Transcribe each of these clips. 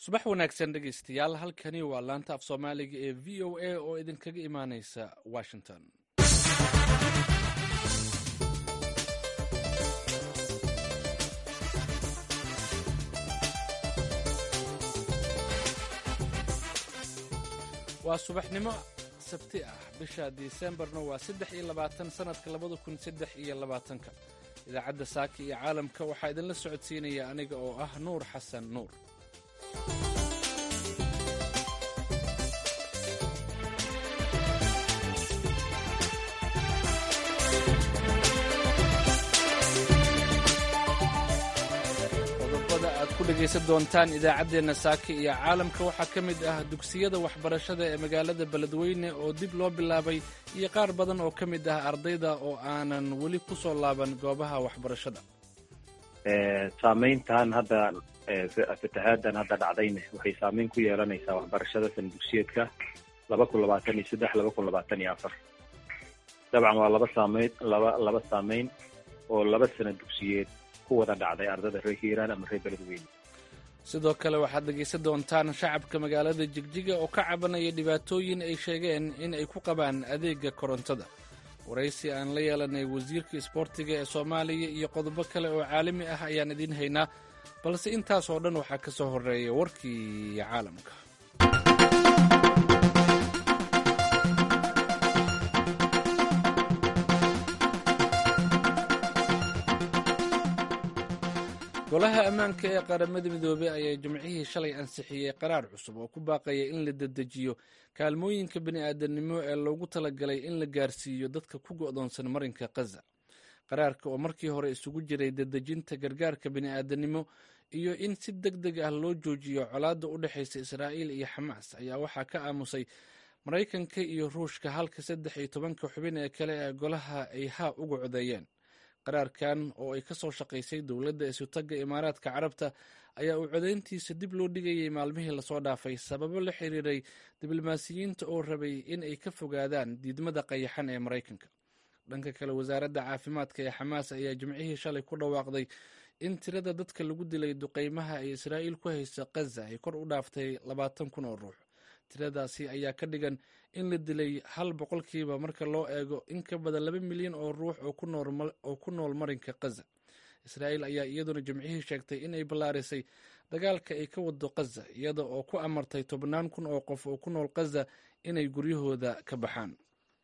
subax wanaagsan dhegaystayaal halkani waa laanta af soomaaliga ee v o a oo idinkaga imaaneysa washington waa subaxnimo sabti ah bisha disembarna waa saddex iyo labaatan sanadka labada kun saddex iyo labaatanka idaacadda saaka iyo caalamka waxaa idinla socodsiinaya aniga oo ah nuur xasan nuur qodobada aad ku dhegaysan doontaan idaacaddeenna saaka iyo caalamka waxaa ka mid ah dugsiyada waxbarashada ee magaalada beledweyne oo dib loo bilaabay iyo qaar badan oo ka mid ah ardayda oo aanan weli ku soo laaban goobaha waxbarashada saameyntan hadda fatahaaddan hadda dhacdayne waxay saameyn ku yeelanaysaa waxbarashada san dugsiyeedka laba kun labaatan iyo saddex laba kun labaatan iyo afar dabcan waa laba saameyn laba laba saameyn oo laba sana dugsiyeed ku wada dhacday ardada reer hiiraan ama reer beledweyne sidoo kale waxaad dhegaysan doontaan shacabka magaalada jigjiga oo ka cabanaya dhibaatooyin ay sheegeen in ay ku qabaan adeega korontada waraysi aan la yeelanay wasiirka isboortiga ee soomaaliya iyo qodobo kale oo caalami ah ayaan idiin haynaa balse intaas oo dhan waxaa ka soo horreeya warkii caalamka golaha ammaanka ee qaramada midoobey ayaa jimcihii shalay ansixiyey qaraar cusub oo ku baaqaya in la dedejiyo kaalmooyinka bini'aadanimo ee loogu talagalay in la gaarsiiyo dadka ku go'doonsan marinka khaza qaraarka oo markii hore isugu jiray dedejinta gargaarka bini'aadanimo iyo in si deg deg ah loo joojiyo colaadda u dhexaysa israa'iil iyo xamaas ayaa waxaa ka aamusay maraykanka iyo ruushka halka saddex iyo tobanka xubin ee kale ee golaha ay haa uga codeeyeen qaraarkan oo ay ka soo shaqaysay dowladda isutagga imaaraadka carabta ayaa uu codayntiisa dib loo dhigayay maalmihii lasoo dhaafay sababo la xiriiray diblomaasiyiinta oo rabay in ay ka fogaadaan diidmada qayaxan ee maraykanka dhanka kale wasaaradda caafimaadka ee xamaas ayaa jimcihii shalay ku dhawaaqday in tirada dadka lagu dilay duqeymaha ay israa'iil ku haysa khaza ay kor u dhaaftay labaatan kun oo ruux tiradaasi ayaa ka dhigan in la dilay hal boqolkiiba marka loo eego in ka badan laba milyan oo ruux oo ku nool marinka khaza israa'iil ayaa iyaduna jimcihii sheegtay inay ballaarisay dagaalka ay ka wado khaza iyada oo ku amartay tobnaan kun oo qof oo ku nool khaza inay guryahooda ka baxaan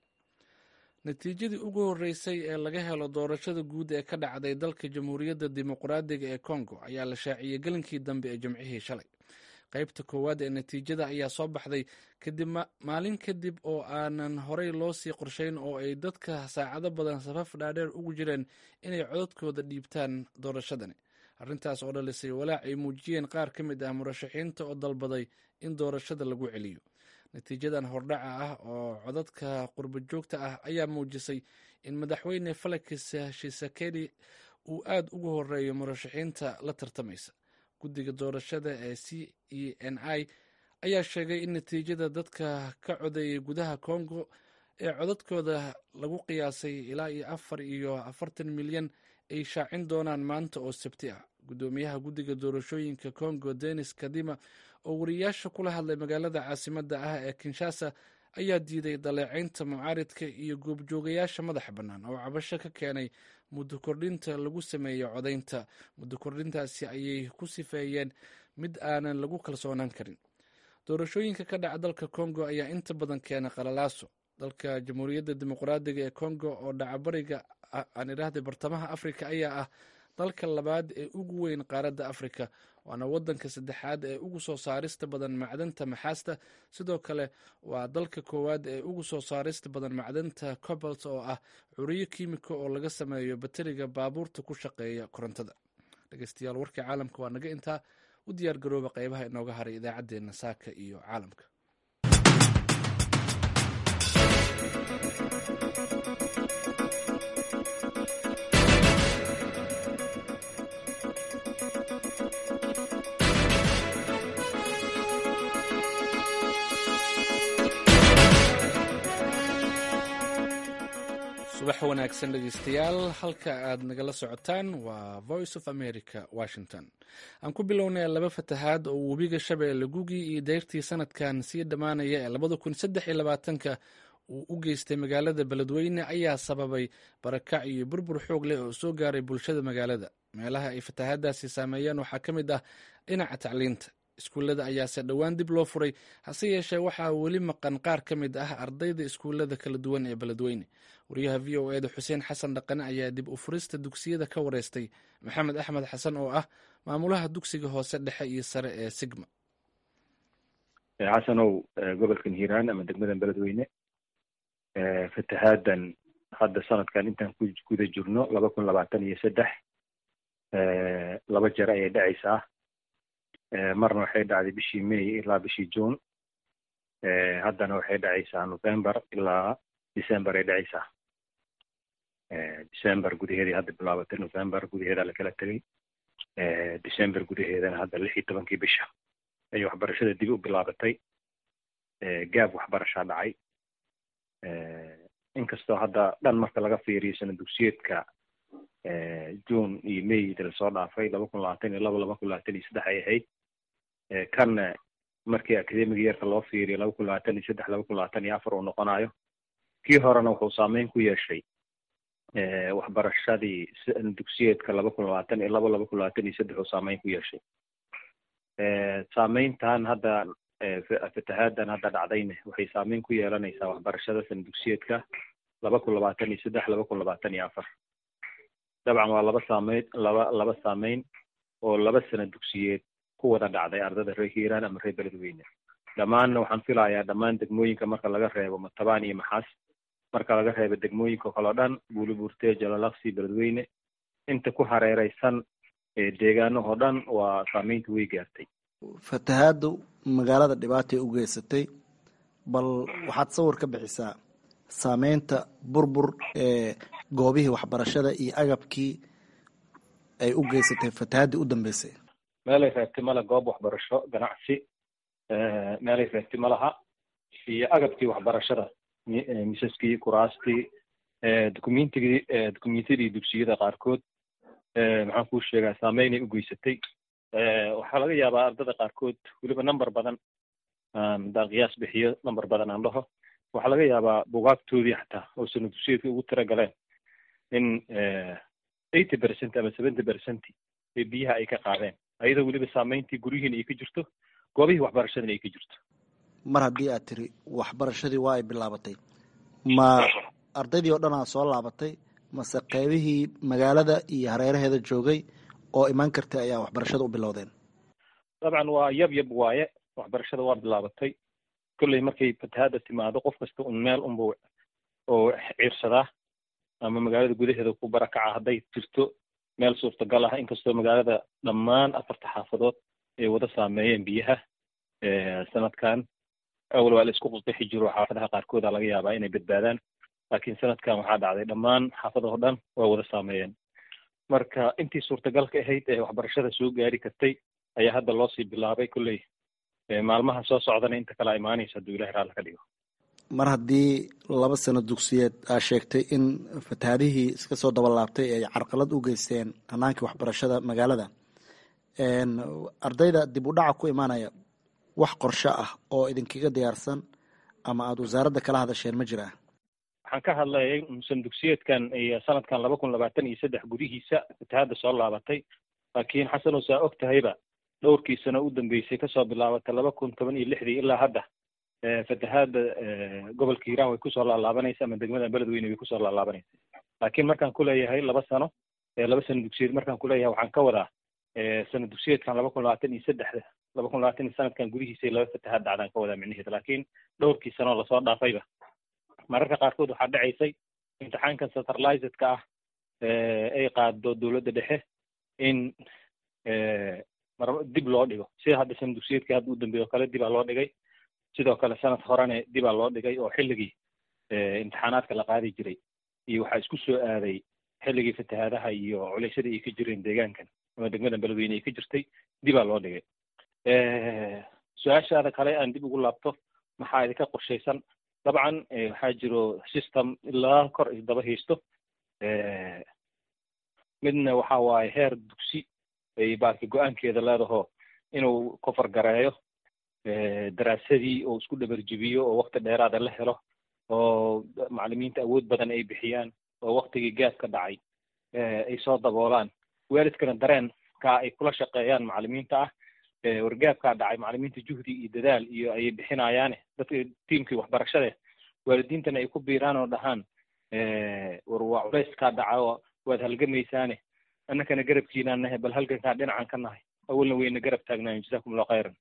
natiijadii ugu horreysay ee laga helo doorashada guud ee ka dhacday dalka jamhuuriyadda dimuqraadiga ee kongo ayaa la shaaciyey gelinkii dambe ee jimcihii shalay qaybta koowaad ee natiijada ayaa soo baxday kadib maalin kadib oo aanan horey loo sii qorshayn oo ay dadka saacado badan safaf dhaadheer ugu jireen inay codadkooda dhiibtaan doorashadani arrintaas oo dhalisay walaac ay muujiyeen qaar ka mid ah murashaxiinta oo dalbaday in doorashada lagu celiyo natiijadan hordhaca ah oo codadka qurba joogta ah ayaa muujisay in madaxweyne felix shisekedi uu aad ugu horeeyo murashaxiinta la tartamaysa guddiga doorashada ee c e n i ayaa sheegay in natiijada dadka ka codeeyay gudaha congo ee codadkooda lagu qiyaasay ilaa iyo afar iyo afartan milyan ay shaacin doonaan maanta oo sabti ah guddoomiyaha guddiga doorashooyinka congo denis kadima oo wariyaasha kula hadlay magaalada caasimadda ah ee kinshasa ayaa diiday daleecaynta mucaaridka iyo goobjoogayaasha madaxa bannaan oo cabasho ka keenay muddo kordhinta lagu sameeyo codaynta muddo kordhintaasi ayay ku sifeeyeen mid aanan lagu kalsoonaan karin doorashooyinka ka dhaca dalka congo ayaa inta badan keena qalalaaso dalka jamhuuriyadda dimuqraadiga ee congo oo dhacabariga aan idhaahday bartamaha afrika ayaa ah dalka labaad ee ugu weyn qaaradda afrika waana waddanka saddexaad ee ugu soo saarista badan macdanta maxaasta sidoo kale waa dalka koowaad ee ugu soo saarista badan macdanta cobalt oo ah curiyo kiimiko oo laga sameeyo bateriga baabuurta ku shaqeeya korontada dhegeystayaal warkii caalamka waa naga intaa u diyaar garooba qeybaha inooga haray idaacaddeenna saaka iyo caalamka subax wanaagsan dhegeystayaal halka aad nagala socotaan waa voice of america washington aan ku bilownay laba fatahaad oo webiga shabeelle gugii iyo dayrtii sanadkan sii dhammaanaya ee labada kun saddex iyo labaatanka uu u geystay magaalada beledweyne ayaa sababay barakac iyo burbur xoog leh oo soo gaaray bulshada magaalada meelaha ay fatahaadaasi saameeyeen waxaa ka mid ah dhinaca tacliinta iskuullada ayaase dhowaan dib loo furay hase yeeshee waxaa weli maqan qaar ka mid ah ardayda iskuullada kala duwan ee beledweyne wariyaha v o eda xuseen xasan dhaqane ayaa dib u furista dugsiyada ka wareystay maxamed axmed xasan oo ah maamulaha dugsiga hoose dhexe iyo sare ee sigma xasanow gobolkan hiiraan ama degmadan beledweyne fatahaadan hadda sanadkan intaan ku guda jirno laba kun labaatan iyo saddex laba jeer ayay dhacaysaa marna waxay dhacday bishii may ilaa bishii june haddana waxay dhacaysaa november ilaa december ay dhacaysaa december gudaheedii hadda bilaabatay november gudaheedaa lakala tegay december gudaheedana hadda lix iyo tobankii bisha ayay waxbarashada dib u bilaabatay gaab waxbarashaa dhacay inkastoo hadda dhan marka laga fiiriyo sana dugsiyeedka june iyo may lasoo dhaafay laba kun labaatan iyo laba laba kun labaatan iyo saddex ay ahayd kanna markii academiga yeerka loo fiiriyo laba kun labaatan iyo saddex laba kun labaatan iyo afar uu noqonayo kii horena wuxuu saameyn ku yeeshay waxbarashadii dugsiyeedka laba kun labaatan iyo laba laba kun labaatan iyo saddex uu saameyn ku yeeshay saameyntan hadda fatahaadan hadda dhacdayne waxay saameyn ku yeelanaysaa waxbarashada sana dugsiyeedka laba kun labaatan iyo saddex laba kun labaatan iyo afar dabcan waa laba saameyn laba laba saameyn oo laba sana dugsiyeed ku wada dhacday ardada reer hiiraan ama reer beledweyne dhammaanna waxaan filayaa dhammaan degmooyinka marka laga reebo matabaan iyo maxaas marka laga reebo degmooyinka kaleo dhan buulibuurtee jalalaqsi beledweyne inta ku hareereysan deegaanahoo dhan waa saameynta way gaartay fatahaadu magaalada dhibaatay u geysatay bal waxaad sawir ka bixisaa saameynta burbur ee goobihii waxbarashada iyo agabkii ay u geysatay fatahaadii u dambeysay meelay reebtay male goob waxbarasho ganacsi meelay reebtay malaha iyo agabkii waxbarashada misaskii kuraastii documentigii documentadii dugsiyada qaarkood maxaan kuu sheegaa saameynay u geysatay waxaa laga yaabaa ardada qaarkood weliba number badan haddaan qiyaas bixiyo number badan aan dhaho waxaa laga yaabaa bugaagtoodii xataa oo sana dugsiyeedka ugu tira galeen in eighty percent ama seventy percent ee biyaha ay ka qaadeen ayadoo weliba saameyntii guryihiina ay ka jirto goobihii waxbarashadana ay ka jirto mar haddii aad tiri waxbarashadii waa ay bilaabatay ma ardaydii oo dhan aa soo laabatay mase qeybihii magaalada iyo hareeraheeda joogay oo imaan kartay ayaa waxbarashada u bilowdeen dabcan waa yab yab waaye waxbarashada waa bilaabatay kolley markay fatahaada timaado qof kasta un meel unba oo ciirsadaa ama magaalada gudaheeda ku barakaca hadday jirto meel suurtagal ah inkastoo magaalada dhammaan afarta xaafadood ay wada saameeyeen biyaha sanadkan awal waa la isku qusqixi jiro xaafadaha qaarkooda laga yaabaa inay badbaadaan laakiin sanadkan waxaa dhacday dhammaan xaafadahoo dhan waa wada saameeyeen marka intii suurtagalka ahayd ee waxbarashada soo gaari kartay ayaa hadda loo sii bilaabay kolley maalmaha soo socdana inta kale imaanaysa hadduu ilahi raalla ka dhigo mar haddii laba sano dugsiyeed aa sheegtay in fatahaadihii iska soo dabalaabtay ay carqalad u geysteen hanaankii waxbarashada magaalada ardayda dib u dhaca ku imaanaya wax qorsho ah oo idinkaga diyaarsan ama aada wasaaradda kala hadasheen ma jiraa waxaan ka hadlayay san dugsiyeedkan iyo sanadkan laba kun labaatan iyo saddex gudihiisa fatahaadda soo laabatay laakiin xasanow saa og tahayba dhowrkii sano u dambeysay kasoo bilaabatay laba kun toban iyo lixdii ilaa hadda fatahaadda gobolka hiiraan way kusoo laalaabanaysa ama degmada beledweyne way kusoo laalaabanaysa laakiin markaan kuleeyahay laba sano laba sano dugsiyeed markaan kuleeyahay waxaan ka wadaa sano dugsiyeedkan laba kun labaatan iyo saddexda laba kun labaatan iyo sanadkan gudihiisa laba fatahaad dhacdaan ka wadaa micnaheeda laakiin dhowrkii sanoo lasoo dhaafayba mararka qaarkood waxaa dhacaysay imtixaankan centralizedka ah ay qaado dowladda dhexe in dib loo dhigo sida hadda sana dugsiyeedkii hadda u dambeeye o kale dibaa loo dhigay sidoo kale sanad horene dibaa loo dhigay oo xilligii imtixaanaadka la qaadi jiray iyo waxaa isku soo aaday xilligii fatahaadaha iyo culeysyadii ay ka jireen deegaankan ama degmada beledweyne ay ka jirtay dibaa loo dhigay su-aashaada kale aan dib ugu laabto maxaa idinka qorshaysan dabcan waxaa jiro system ilaa kor isdaba haysto midna waxa waaye heer dugsi ay baarki go-aankeeda leedaho inuu kofar gareeyo daraasadii oo isku dhabarjibiyo oo wakti dheeraada la helo oo macalimiinta awood badan ay bixiyaan oo waktigii gaadka dhacay ay soo daboolaan waalidkana dareenka ay kula shaqeeyaan macalimiinta ah wargaabkaa dhacay macalimiinta juhdi iyo dadaal iyo ayay bixinayaane dadka tiimkii waxbarashade waalidiintana ay ku biiraan oo dhahaan war waa culeyskaa dhaca waad halgamaysaane annakana garabkiinaan nahay bal halgankaa dhinacan ka nahay awalna wayna garab taagnaayen jasakum allahu khayran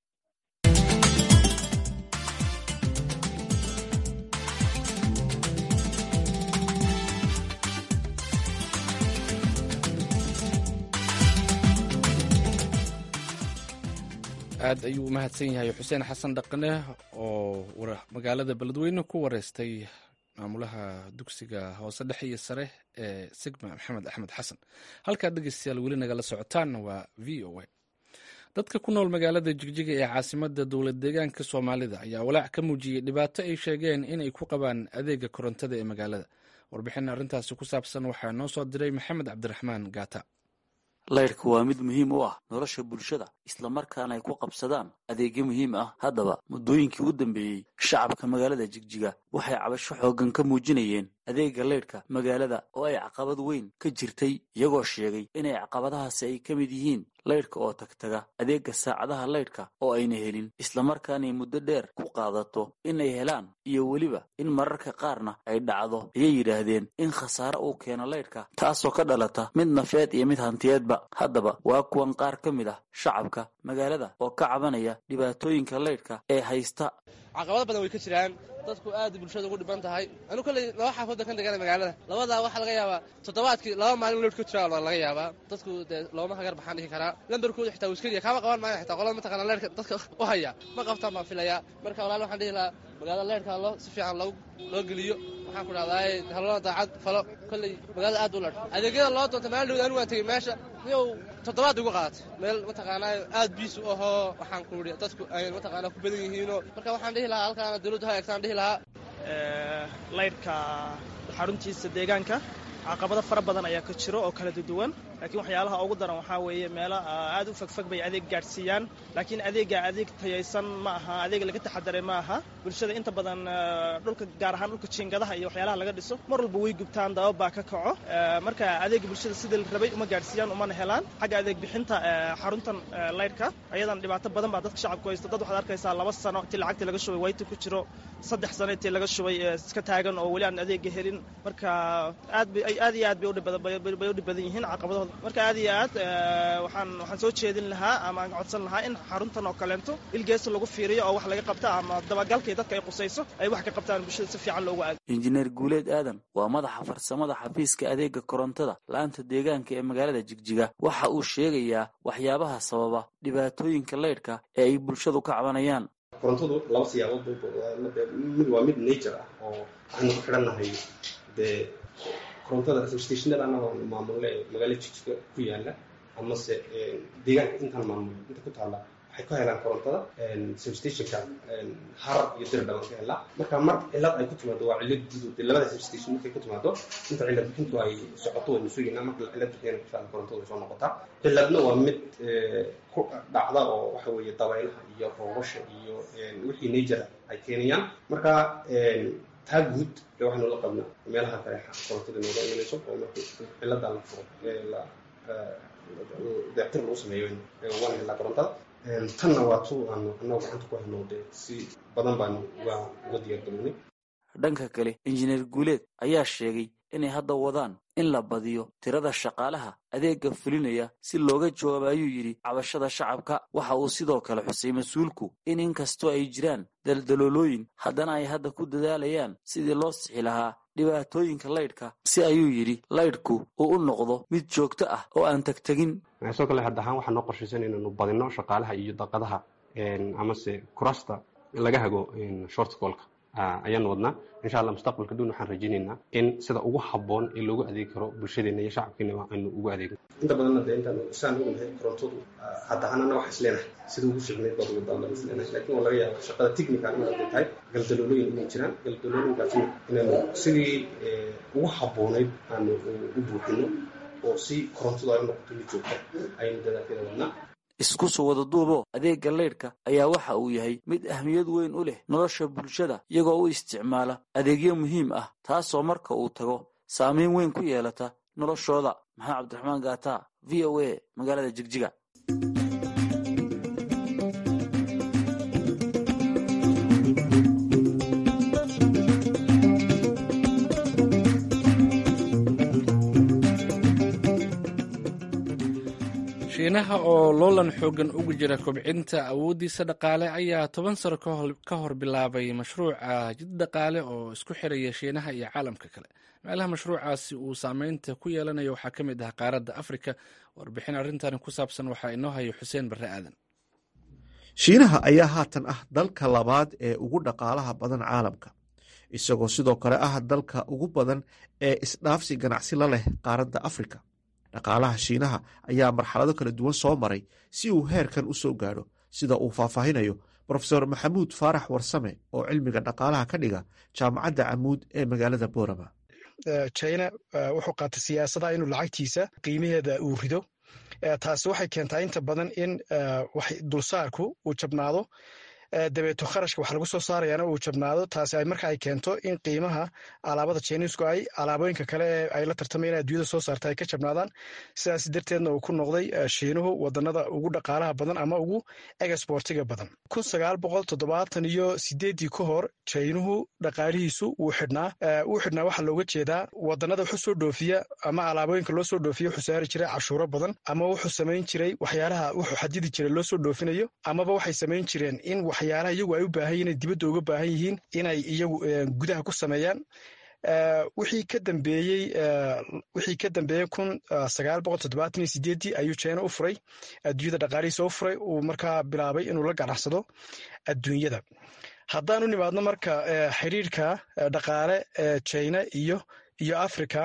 aad ayuu u mahadsan yahay xuseen xasan dhaqane oo magaalada beledweyne ku wareystay maamulaha dugsiga hoose dhexe iyo sare ee sigma maxamed axmed xasan halkaad dhegeystayaal weli nagala socotaanna waa v o a dadka ku nool magaalada jigjiga ee caasimada dowlad deegaanka soomaalida ayaa walaac ka muujiyey dhibaato ay sheegeen inay ku qabaan adeega korontada ee magaalada warbixin arrintaasi ku saabsan waxaa noo soo diray maxamed cabdiraxmaan gaata laydhka waa mid muhiim u ah nolosha bulshada islamarkaana ay ku qabsadaan adeegyo muhiim ah haddaba muddooyinkii u dambeeyey shacabka magaalada jigjiga waxay cabasho xooggan ka muujinayeen adeega laydhka magaalada oo ay caqabad weyn ka jirtay iyagoo sheegay inay caqabadahaasi ay ka mid yihiin laydhka oo tagtaga adeega saacadaha laydhka oo ayna helin islamarkaanay muddo dheer ku qaadato inay helaan iyo weliba in mararka qaarna ay dhacdo ayay yidhaahdeen in khasaare uu keeno laydhka taasoo ka dhalata mid nafeed iyo mid hantiyeedba haddaba waa kuwan qaar ka mid ah shacabka magaalada oo ka cabanaya dhibaatooyinka laydhka ee haysta caqabado badan way ka jiraan dadku aad bulshada ugu dhiban tahay anu kolley laba xaafood kan degana magaalada labadaa waxaa laga yaabaa toddobaadkii laba maalin lowdh ka jira laga yaabaa dadku dee looma hagar baxaan dhihi karaa lambarkooda xitaa wiskadiya kaama qaban maayo xitaa qolada mataqana leerhka dadka u haya ma qabtaan baan filayaa marka walaal waxaan dhihi lahaa magaalada leerhka loo si fiican loo loo geliyo waxaan ku dhahdaay halona daacad falo kolley magaalada aad u ladh adeegyada loo doonta maalin dhowd anigu waan tegey meesha niyow toddobaad ugu qaadatay meel mataqaanaa aad biisu ahoo waxaan ku idhi dadku ay mataqaanaa ku badan yihiinoo marka waxaan dhihi lahaa halkaana dawladdu ha eegtaan dhihi lahaa laydhka xaruntiisa deegaanka caqabado fara badan ayaa ka jiro oo kala duwan laakiin waxyaalaha ugu daran waxaa weeye meelo aad u fogfog bay adeeg gaadhsiiyaan laakiin adeega adeeg tayaysan ma aha adeeg laga taxadaray ma aha bulshada inta badan dhulka gaar ahaan dhulka jiingadaha iyo waxyaalaha laga dhiso mar walba way gubtaan dabab baa ka kaco marka adeega bulshada sida la rabay uma gaadhsiiyaan umana helaan xagga adeeg bixinta xaruntan laydhka ayadan dhibaato badan baa dadka shacabku haysta dad waxaad arkaysaa laba sano intii lacagtii laga shubay wayta ku jiro saddex sano intii laga shubay iska taagan oo weli aan adeega helin marka aad bay aad iyo aad bay udhibay u dhib badan yihiin caqabadahooda marka aad iyo aad waxaan waxaan soo jeedin lahaa ama aan codsan lahaa in xaruntan oo kaleento ilgeesa lagu fiiriyo oo wax laga qabta ama dabagalkii dadka ay qusayso ay wax ka qabtaan bulshada si fiican loogu aado injineer guuleed aadan waa madaxa farsamada xafiiska adeega korontada la-aanta deegaanka ee magaalada jigjiga waxa uu sheegayaa waxyaabaha sababa dhibaatooyinka laydhka ee ay bulshadu ka cabanayaan korontadu laba siyaabood mid waa mid nature ah oo waxaynu ku xidhannahay dee korontada substationada anagoo maamule magaalo jigjiga ku yaala amase deegaanka intaan maamul inta ku taalla waxay ka helaan korontada substationka harar iyo dirdhaban ka helaa marka mar cilad ay ku timaado waa cilad guud dee labada substation markay ku timaado inta cilad bixintu ay socoto waynu sugaynaa marka cilad bixiyana insha allah korontada way soo noqotaa ciladna waa mid ku dhacda oo waxa weeye dabaylaha iyo roobasha iyo wixii nature ay keenayaan marka taa guud ee waxaynu la qabnaa meelaha kale korontada nooga imanayso oo marka cilada la furo la dayactir lagu sameeyo waan helaa korontada tanna waa tu aanu annago gacanta ku hayno dee si badan baanu uga uga diyaargarownay dhanka kale injineer guuleed ayaa sheegay inay hadda wadaan in la badiyo tirada shaqaalaha adeega fulinaya si looga jawaabo ayuu yidhi cabashada shacabka waxa uu sidoo kale xusay mas-uulku in inkastoo ay jiraan daldaloolooyin haddana ay hadda ku dadaalayaan sidii loo sixi lahaa dhibaatooyinka laydhka si ayuu yidhi laydhku uu u noqdo mid joogto ah oo aan tegtegin sidoo kale hadda ahaan waxaa noo qorshaysan inaanu badino shaqaalaha iyo daqadaha amase kurasta laga hago shortcolka ayaanu wadnaa insha allah mustaqbalka dun waxaan rajaynaynaa in sida ugu habboon ee loogu adeegi karo bulshadeena iyo shacabkeena aynu ugu adeegno inta badanna dee intaan saan ognahay korontadu haddahanana waxa is leenahay sida ugu fiicneyd baad ugu daan is leenahay laakiin waa laga yaaba shaqada technical in hadday tahay galdalooyin inay jiraan galdalooyinkaasina inaynu sidii ugu habboonayd aanu u buuxino oo si korontadu ay u noqoto mid joogta ayaynu dadaalkeeda wadnaa isku soo wada duubo adeegga leydhka ayaa waxa uu yahay mid ahmiyad weyn u leh nolosha bulshada iyagoo u isticmaala adeegyo muhiim ah taasoo marka uu tago saamayn weyn ku yeelata noloshooda maxamed cabdiraxmaan gaata v o a magaalada jigjiga shiinaha oo loolan xoogan ugu jira kobcinta awooddiisa dhaqaale ayaa toban sano ka hor bilaabay mashruuca jid dhaqaale oo isku xiraya shiinaha iyo caalamka kale meelaha mashruucaasi uu saameynta ku yeelanayo waxaa ka mid ah qaaradda afrika warbixin arrintan ku saabsan waxaa inoo hayo xuseen barre aadan shiinaha ayaa haatan ah dalka labaad ee ugu dhaqaalaha badan caalamka isagoo sidoo kale ah dalka ugu badan ee isdhaafsi ganacsi la leh qaaradda afrika dhaqaalaha shiinaha ayaa marxalado kala duwan soo maray si uu heerkan u soo gaadho sida uu faahfaahinayo brofesor maxamuud faarax warsame oo cilmiga dhaqaalaha ka dhiga jaamacadda camuud ee magaalada boorama china wuxuu qaatay siyaasada inuu lacagtiisa qiimaheeda uu rido taasi waxay keentaa inta badan in dulsaarku uu jabnaado dabeeto kharashka wax lagu soo saarayaana uu jabnaado taasi ay marka ay keento in qiimaha alaabada jiniisku ay alaabooyinka kale ee ay la tartamayeen adduunyada soo saarta ay ka jabnaadaan sidaas darteedna uu ku noqday shiinuhu wadanada ugu dhaqaalaha badan ama ugu exportiga badan kun sagaal boqol toddobaatan iyo sideeddii ka hor jaynuhu dhaqaalihiisu wuu xidhnaa wuu xidhnaa waxaa looga jeedaa wadanada wuxuu soo dhoofiya ama alaabooyinka loo soo dhoofiya wuxuu saari jiray cashuuro badan ama wuxuu samayn jiray waxyaalaha wuxuu xadidi jiray loo soo dhoofinayo amaba waxay samayn jireen in waxyaalaha iyagu ay u baahan yihin dibadda uga baahan yihiin inay iyagu gudaha ku sameeyaan wixii ka dambeeyey wixii ka dambeeyey kun sagaal boqol toddobaatan iyo sideeddii ayuu china u furay adduunyada dhaqaalihiisa u furay uu markaa bilaabay inuu la ganacsado adduunyada haddaan u nimaadno marka xiriirka dhaqaale china iyo iyo africa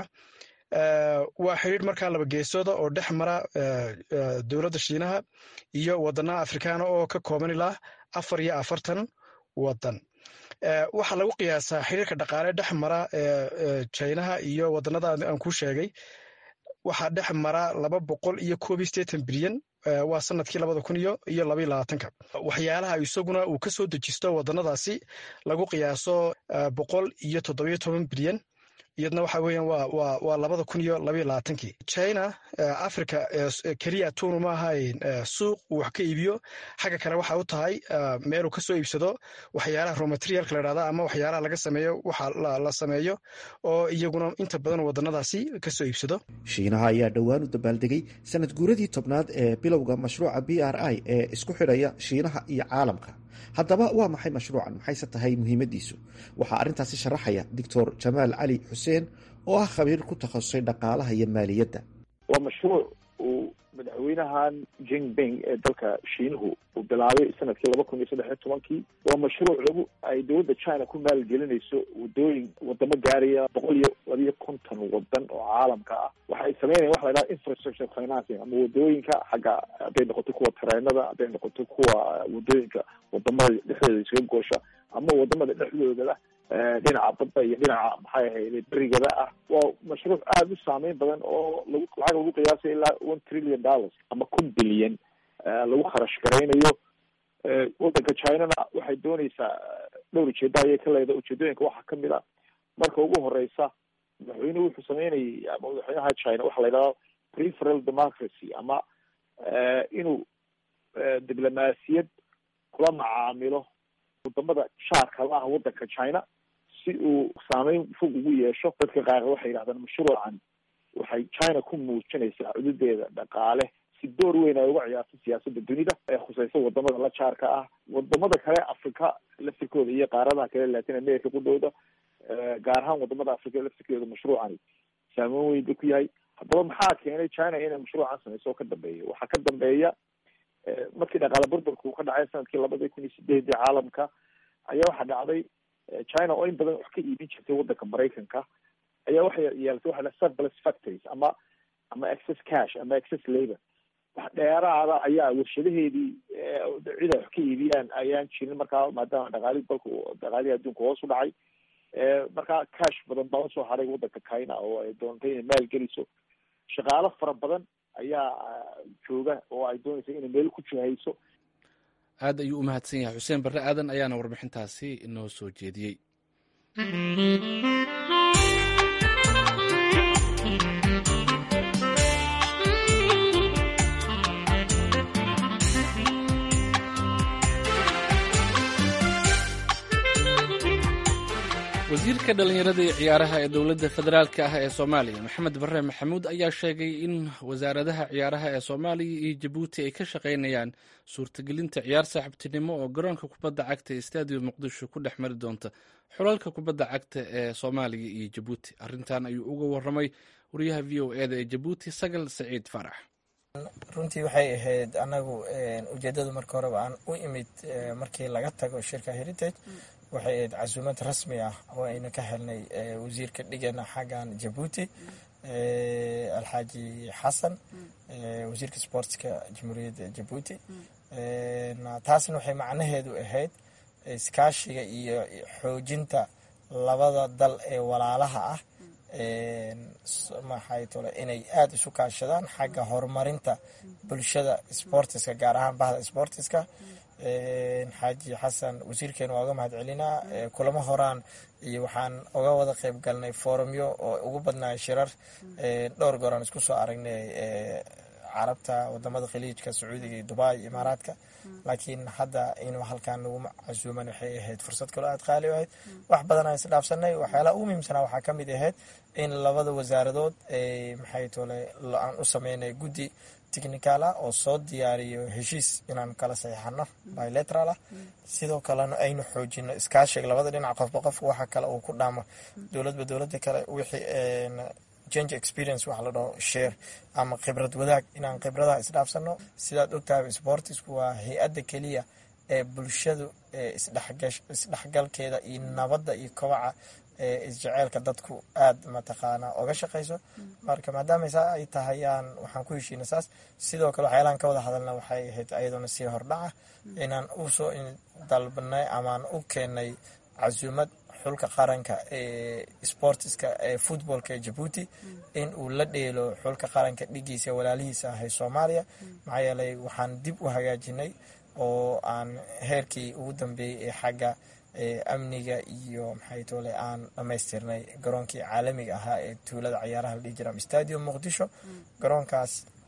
waa xiriir markaa laba geesooda oo dhex mara dowladda shiinaha iyo wadanaha afrikaana oo ka kooban ilaa afar iyo afartan wadan waxaa lagu qiyaasaa xiriirka dhaqaale dhex mara chinaha iyo wadanada aan kuu sheegay waxaa dhex mara laba boqol iyo koob iyo sideetan bilyan waa sanadkii labada kun iyo iyo labaiyo labaatanka waxyaalaha isaguna uu ka soo dejisto wadanadaasi lagu qiyaaso boqol iyo toddobiyo toban bilyan iyadna waxa weeyaan waa waa waa labada kun iyo labaiyo labaatankii china africa keliya tuunu ma ahayn suuq uu wax ka iibiyo xagga kale waxa u tahay meeluu ka soo iibsado waxyaalaha romaterialka la dhahda ama waxyaalaha laga sameeyo waxa la sameeyo oo iyaguna inta badan wadanadaasi ka soo iibsado shiinaha ayaa dhowaan u dabaaldegay sanad guuradii tobnaad ee bilowga mashruuca b r i ee isku xidhaya shiinaha iyo caalamka haddaba waa maxay mashruucan maxayse tahay muhiimaddiisu waxaa arrintaasi sharaxaya doctor jamaal cali xuseen oo ah khabiir ku takhasusay dhaqaalaha iyo maaliyadda waa mashruuc uu madaxweynahan jinping ee dalka shiinuhu uu bilaabay sanadkii laba kun iyo saddex iyo tobankii waa mashruuc lagu ay dowladda china ku maalgelinayso wadooyin wadamo gaaraya boqol iyo labiyo konton wadan oo caalamka ah waxay sameynayan waxa la yidhaha infrastructure financing ama wadooyinka xagga hadday noqoto kuwa tareenada hadday noqoto kuwa wadooyinka wadamada dhexdooda isaga goosha ama wadamada dhexdoodaba dhinaca badda iyo dhinaca maxay ahayd berigada ah waa mashruuc aada u saameyn badan oo lagu lacag lagu qiyaasay ilaa one trillion dollars ama kun bilyan lagu kharash garaynayo wadanka chinana waxay dooneysaa dhowr ujeeda ayay ka leedahay ujeedooyinka waxaa kamid a marka ugu horeysa madaxweynuhu wuxuu sameynayay ama madaxweynaha china waxa la yidhahda preferal democracy ama inuu diblomaasiyad kula macaamilo wadamada shaarka la ah wadanka china si uu saameyn fog ugu yeesho dadka qaar waxay yidhahdaan mashruucan waxay china ku muujinaysaa cududeeda dhaqaale si door weyn ay uga ciyaarto siyaasada dunida ee khuseysa wadamada la jaarka ah wadamada kale africa laftirkooda iyo qaaradaha kale latin america qudhooda gaar ahaan wadamada africa laftirkeeda mashruucani saameyn weyn ba ku yahay haddaba maxaa keenay china inay mashruucan sameyso oo ka dambeeya waxaa ka dambeeya markii dhaqaale burburka uu ka dhacay sanadkii labadii kun iyo sideedii caalamka ayaa waxaa dhacday china oo in badan wax ka iibin jirtay wadanka maraykanka ayaa waxay yeelatay waxa la surplus factories ama ama excess cash ama excess labor wax dheeraada ayaa warshadaheedii cid ay wax ka iibiyaan ayaan jirin markaa maadaama dhaqaalii dalka dhaqaalihii adduunka hoos u dhacay markaa cash badan baa usoo haray waddanka china oo ay doontay inay maal geliso shaqaalo fara badan ayaa jooga oo ay doonaysa inay meel ku jihayso aad ayuu u mahadsan yahay xuseen barre aadan ayaana warbixintaasi inoo soo jeediyey wasiirka dhallinyarada iyo ciyaaraha ee dowladda federaalk ah ee soomaaliya maxamed bare maxamuud ayaa sheegay in wasaaradaha ciyaaraha ee soomaaliya iyo jabuuti ay ka shaqaynayaan suurtagelinta ciyaar saaxiibtinimo oo garoonka kubadda cagta ee stadium muqdisho ku dhex mari doonta xulalka kubadda cagta ee soomaaliya iyo jabuuti arrintan ayuu uga waramay wariyaha v o eda ee jabuuti sagal saciid farax runtii waxay ahayd anagu ujeedada marka horeba aan u imid markii laga tago shirka heritage waxay ahayd casuumad rasmi ah oo ayna ka helnay wasiirka dhigana xaggan jabuuti alxaaji xasan wasiirka sportska jamhuuriyadda jabuuti taasna waxay macnaheedu ahayd iskaashiga iyo xoojinta labada dal ee walaalaha ah maxay tole inay aada isu kaashadaan xagga horumarinta bulshada sportiska gaar ahaan bahda sportiska xaaji xasan wasiirkeena waa uga mahad celinaa kulamo horaan iyo waxaan uga wada qeyb galnay forumyo oo ugu badnaa shirar dhowr gooraan isku soo aragnay carabta wadamada khaliijka sacuudiga iyo dubai imaaraadka laakiin hadda inuu halkaan nagu casuuman waxay ahayd fursad kaloo aada qaali ahayd wax badan aan isdhaafsanay waxyaalaha ugu muhiimsanaa waxaa ka mid ahayd in labada wasaaradood maxay tole aan u sameynay guddi technical ah oo soo diyaariyo heshiis inaan kala saxiixano bilateral ah sidoo kalena aynu xoojino iskaashiga labada dhinac qofba qofka waxa kale uu ku dhaamo dowladba dowlada kale wixii change experience waxa la dhaho share ama khibrad wadaag inaan khibradaha isdhaafsano sidaad ogtahay sportisku waa hay-adda keliya ee bulshadu isdhexgalkeeda iyo nabadda iyo kobaca isjeceelka dadku aada mataqaanaa oga shaqayso marka maadaama saa ay tahayaan waxaan ku heshiina saas sidoo kale waxyaalaan ka wada hadalna waxay ahayd ayadoona sii hordhaca inaan usoo dalbanay amaan u keenay casuumad xulka qaranka ee sportiska ee footballka ee jabuuti in uu la dheelo xulka qaranka dhigiisa walaalihiisa ahay soomaaliya maxaa yeelay waxaan dib u hagaajinay oo aan heerkii ugu dambeeyey ee xagga amniga iyo maxay tole aan dhammaystirnay garoonkii caalamiga ahaa ee tuulada cayaaraha la dhihi jira stadium muqdisho garoonkaas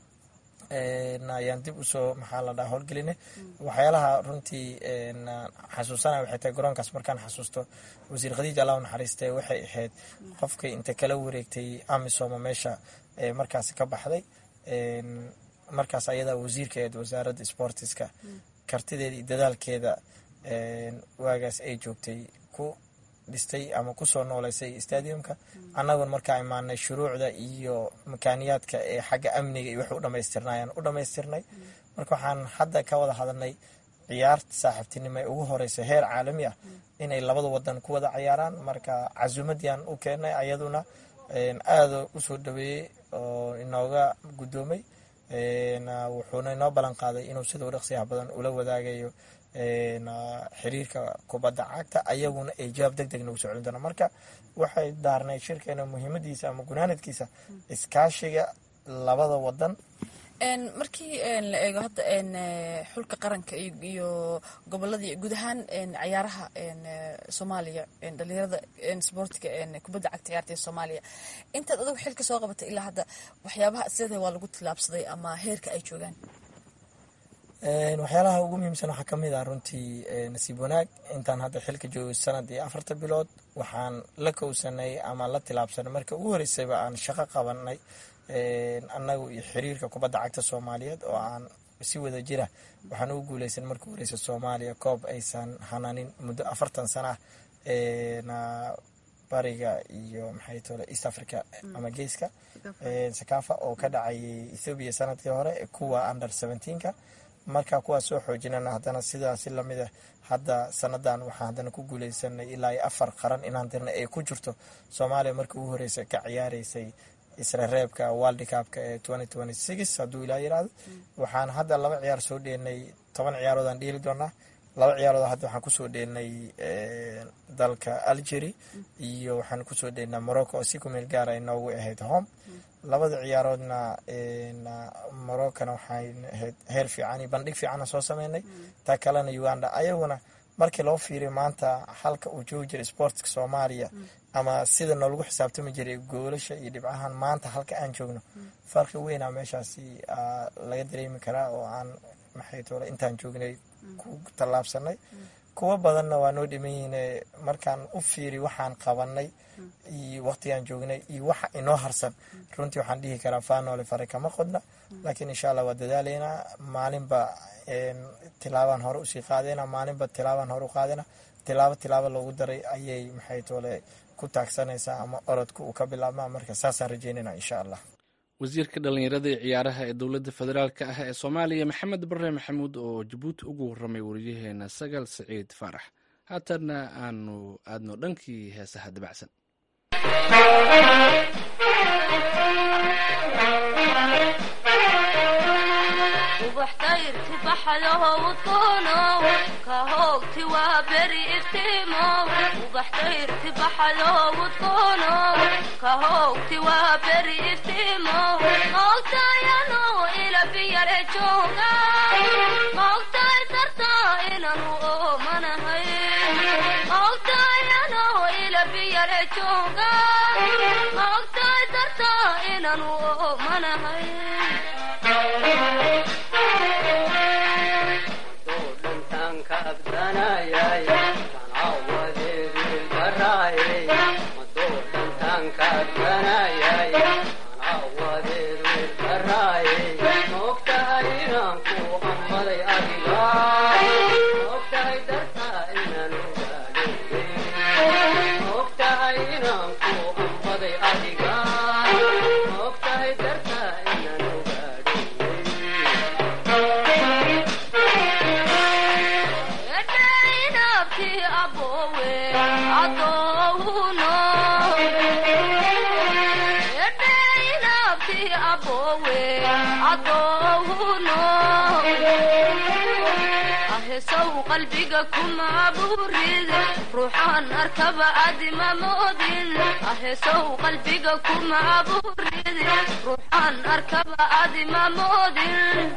ayaan dib usoo maxaa la dhaha howlgelinay waxyaalaha runtii xasuusanaya waxay tahay garoonkaas markaan xasuusto wasiir khadiij allah naxariiste waxay ahayd qofkii inta kala wareegtay amisoma meesha markaasi ka baxday markaas ayadaa wasiirkeed wasaaradda sportiska kartideeda iyo dadaalkeeda waagaas ay joogtay ku dhistay ama kusoo nooleysay stadiumka annagoon markaa imaanay shuruucda iyo makaaniyaadka ee xagga amniga iyo wax u dhamaystirnayaan u dhamaystirnay marka waxaan hadda ka wada hadalnay ciyaarta saaxiibtinimo ee ugu horeysa heer caalami ah inay labada wadan ku wada cayaaraan marka casuumadian u keenay ayaduna aada usoo dhaweeyey oo inooga guddoomay wuxuuna inoo ballan qaaday inuu sida u dhaqsiyaha badan ula wadaagayo xiriirka kubadda cagta ayaguna ay jawaab deg deg nagu soo celin doona marka waxay daarnay shirkeena muhiimadiisa ama gunaanadkiisa iskaashiga labada wadan markii la eego hadda xulka qaranka iyo goboladii guud ahaan cayaaraha soomaaliya dhalinyarada sboortiga kubadda cagta ciyaarta ee soomaaliya intaad adugu xilka soo qabatay ilaa hadda waxyaabaha sida waa lagu tillaabsaday ama heerka ay joogaan waxyaalaha ugu muhiimsan waxaa kamid ah runtii nasiib wanaag intaan hadda xilka joogo sanad iyo afarta bilood waxaan la kowsanay ama la tilaabsanay marka ugu horeysayba aan shaqo qabanay annagu iyo xiriirka kubadda cagta soomaaliyeed oo aan si wada jira waxaan ugu guuleysan marka horeysa soomaaliya koob aysan hananin muddo afartan sana ah bariga iyo maxay tole east africa ama geeska sakafa oo ka dhacayay ethoobiya sanadkii hore kuwa under seventeenka marka kuwaas soo xoojinana haddana sidaasi lamid ah hadda sanadan waxaan haddana ku guuleysanay ilaa iyo afar qaran inaan dirna ay ku jirto soomaaliya markii ugu horeysa ka ciyaareysay isra reebka world cupka ee twenty twenty six hadduu ilaa yidhaahdo waxaan hadda laba ciyaar soo dheelnay toban ciyaaroodaan dheeli doonaa laba ciyaarood hadda waxaan kusoo dheelnay dalka algeria iyo waxaan kusoo dheelnaa morocco oo si ku meel gaara inoogu ahayd home labada ciyaaroodna moroccona waxay ahayd heer fiican iyo bandhig fiicana soo sameynay taa kalena uganda ayaguna markii loo fiiriyo maanta halka uu joogi jiray sportska soomaaliya ama sida noolagu xisaabtami jiray goolasha iyo dhibcahan maanta halka aan joogno farqi weynaa meeshaasi laga dareemi karaa oo aan maxay toole intaan joognay ku tallaabsanay kuwo badanna waa noo dhiman yihiin markaan u fiiri waxaan qabanay iyo waqtigaan joognay iyo waxa inoo harsan runtii waxaan dhihi karaa faanoole fare kama qodna laakiin insha allah waa dadaalaynaa maalinba tilaabaan hore usii qaadayna maalinba tilaabaan hore u qaadayna tilaabo tilaabo loogu daray ayay maxay toole ku taagsanaysaa ama orodka uu ka bilaabmaa marka saasaan rajeynayna insha allah wasiirka dhallinyarada ee ciyaaraha ee dowladda federaalk ah ee soomaaliya maxamed bare maxamuud oo jabuuti ugu warramay wariyaheena sagal siciid faarax haatanna aanu aadno dhankii heesaha dabacsan qalbiga kuma abuurid ruuxaan arkaba adima moodin aheesow qalbiga kuma abuurid ruuxaan arkaba adima moodin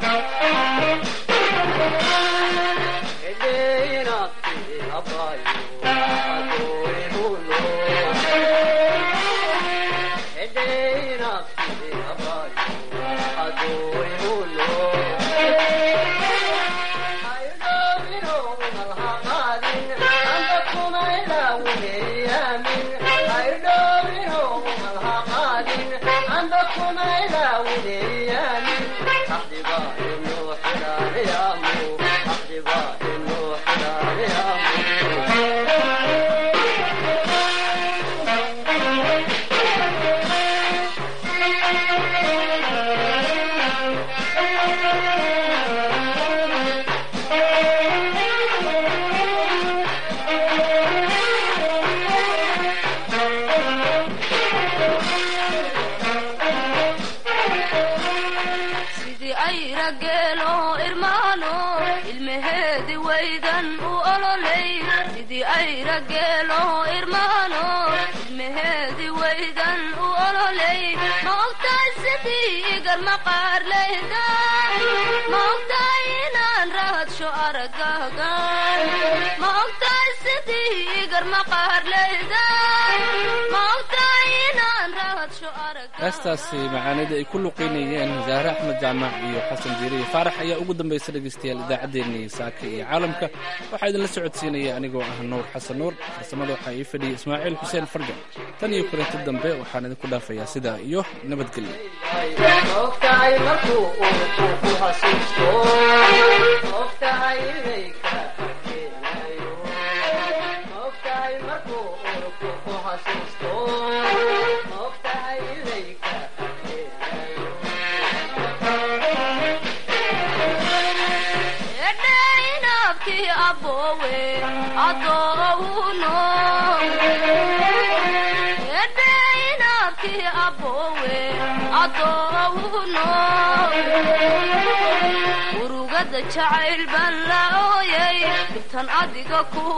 heestaasi macaanida ay ku luqeynayeen zaahre axmed jaamac iyo xasan jiiriye faarax ayaa ugu dambaysa dhegaystayaal idaacaddeenii saaka iyo caalamka waxaa idinla socodsiinaya anigoo ah nuur xasan nuur farsamada waxaa ii fadhiyay ismaaciil xuseen farja tan iyo kulanti dambe waxaan idinku dhaafayaa sidaa iyo nabadgelyo abowe adoono urugada jacayl baan la ooyay dhibtan adiga ku